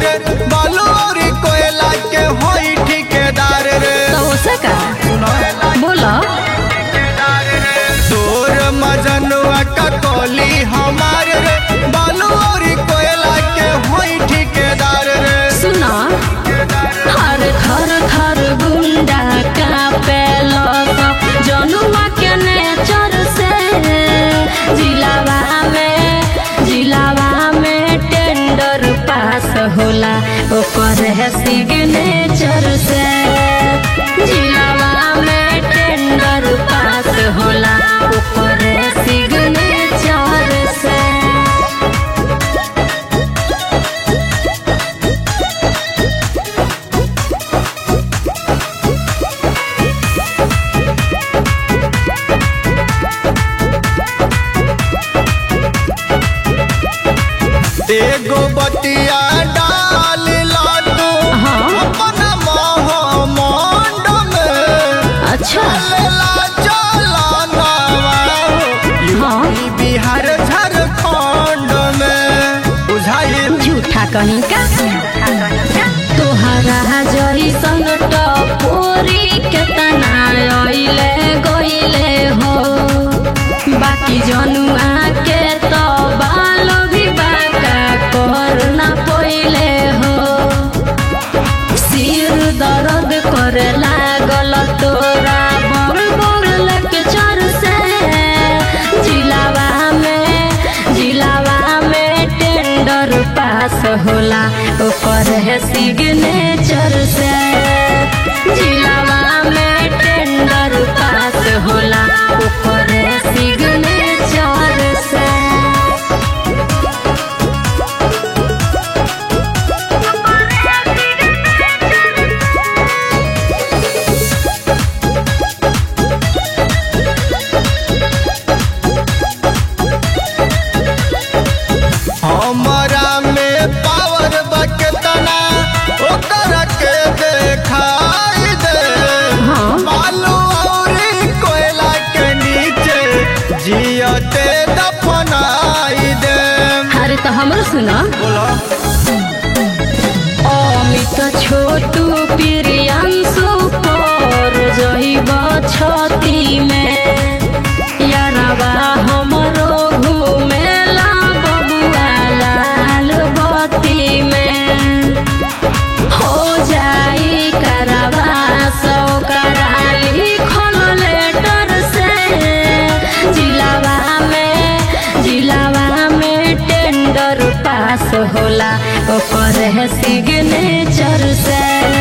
रे बालू और कोयला के होई ठेकेदार रे तो उसे का बोलो तोर मजनुआ का कोली हमार रे बालू और कोयला के होई ठेकेदार रे सुनो हर थर थर गुंडा का पेलो जनुआ के नेचर से जिलावा में जिलावा में टेंडर पास होला ओकर है सिग्नेचर से जिलावा में टेंडर पास होला ओकर है सिग्नेचर से एगो बतिया डाल ला तू हाँ। अपना मोह मंड में अच्छा चलेला चलाना हाँ ई बिहार झारखंड में बुझाइल झूठा कहीं का तोहरा जैसन टपोरी केतना अइले गइले हो बाकी जनुआ के तो बाल भी बाका कर ना पइले हो सिर दर्द करे लागल तोरा बड़ बड़ लेक्चर से जिलावा में जिलावा में टेंडर पास होला ओकर है सिग्नेचर से जिलावा में टेंडर पास होला ओकर है सिग्नेचर से हमरा में पावर बकतना ओकर के देखाई दे हाँ। बालू और कोयला के नीचे जियते दफनाई दे अरे तो हमरो सुना बोला अमित छोटू प्रियांशु पर जइब छती में यारवा हमरो घुमेला बबुआ लाल बत्ती में हो जाई करवा सौ कराली खोल लेटर से जिलावा में जिलावा में टेंडर पास होला ओकर है सिग्नेचर से